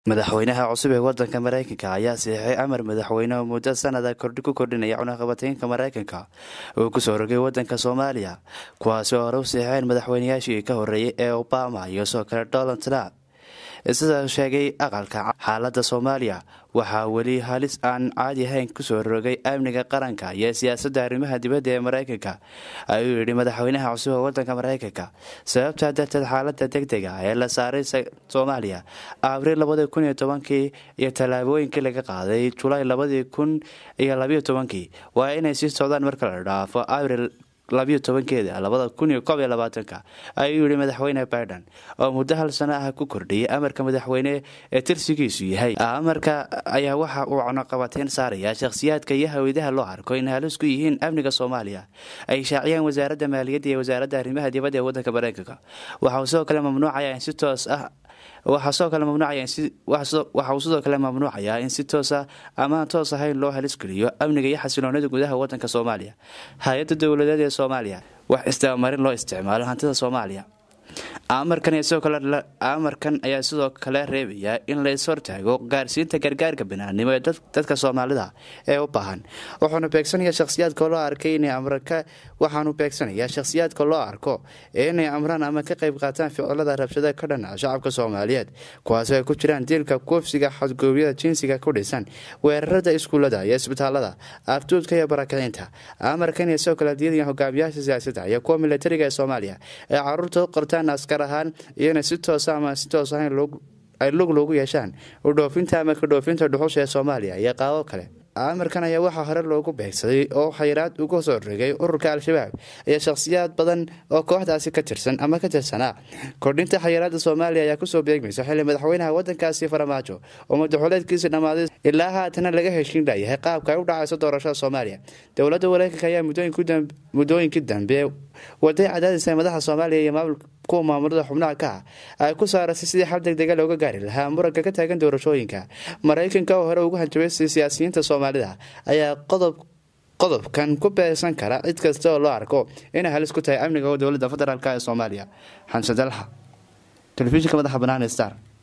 madaxweynaha cusub ee wadanka mareykanka ayaa siixay amar madaxweyne oo muddo sanada kordhi ku kordhinaya cunaqabateynka mareykanka uu kusoo rogay wadanka soomaaliya kuwaasi oo hore u siixeen madaxweynayaashii ka horeeyay ee obama iyo sidoo kale donald trump sida sheegay aqalka xaalada soomaaliya waxaa weli halis aan caadi ahayn kusoo rogay amniga qaranka iyo siyaasadda arrimaha dibadda ee mareykanka ayuu yidhi madaxweynaha cusub ee wadanka mareykanka sababtaa darteed xaalada deg dega ee la saaray soomaaliya abriil labadii kun iyo tobankii iyo tallaabooyinkii laga qaaday julaay labadii kun iyo labiyo tobankii waa inay sii socdaan marka la dhaafo abriil labiyo tobankeeda labada kun iyo koob iyo labaatanka ayuu yihi madaxweyne biden oo muddo hal sano ah ku kordhiyay amarka madaxweyne ee tirsigiisu yahay amarka ayaa waxa uu cunaqabateyn saaraya shakhsiyaadka iyo hawadaha loo arko in halis ku yihiin amniga soomaaliya ay shaaciyaan wasaaradda maaliyadda iyo wasaaradda arrimaha dibadda ee wadanka mareykanka waxa uu sidoo kale mamnuucaya in si toos ah waxaa sidoo kale mamnuucaya waxa uu sidoo kale mamnuucayaa in si toosa amaan toos ahayn loo halisgeliyo amniga iyo xasiloonida gudaha wadanka soomaaliya hay-adda dowladeed ee soomaaliya wax isdabamarin loo isticmaalo hantida soomaaliya amarkan ayaa sidoo kale reebaya in la is-hortaago gaarsiinta gargaarka banaanimo ee dadka soomaalida ee u baahan wuxuuna beegsanaya shakhsiyaadka loo arkay inay amrka waxaanu beegsanayaa shakhsiyaadka loo arko inay amraan ama ka qayb qaataan ficilada rabshada ka dhanaca shacabka soomaaliyeed kuwaasi ay ku jiraan diilka kuufsiga xadgoobyada jinsiga ku dhisan weerarada iskuullada iyo isbitaalada afduudka iyo barakicinta amarkan iyo sidoo kale diidaya hogaamiyaasha siyaasadda iyo kuwa militariga ee soomaaliya ee caruurta u qortaan askar ahaan iyona si toosa ama si toos ahayn ay lug loogu yeeshaan udhoofinta ama kadhoofinta dhuxusha ee soomaaliya iyo qaabo kale amarkan ayaa waxaa hore loogu beegsaday oo xayiraad uga soo rogay ururka al-shabaab iyo shakhsiyaad badan oo kooxdaasi ka tirsan ama ka tirsanaa kordhinta xayiraada soomaaliya ayaa kusoo beegmaysa xilli madaxweynaha wadankaasi faramaajo oo madaxuleedkiisi dhammaaday ilaa haatana laga heshiin layahay qaabka ay u dhacayso doorashada soomaaliya dowladda mareykanka ayaa muddooyinkii dambe waday cadaadisa madaxa soomaaliya iyo maamul kuwa maamulada xubnaha ka ah ay ku saarasay sidii xal deg dega looga gaari lahaa muranka ka taagan doorashooyinka mareykanka oo hore ugu hanjabay siyaasiyiinta soomaalida ayaa qodob qodobkan ku beegsan kara cid kasta oo loo arko inay halis ku tahay amniga dowladda federaalk ee soomaaliya xamse dalxa telefishinka madaxa banaan star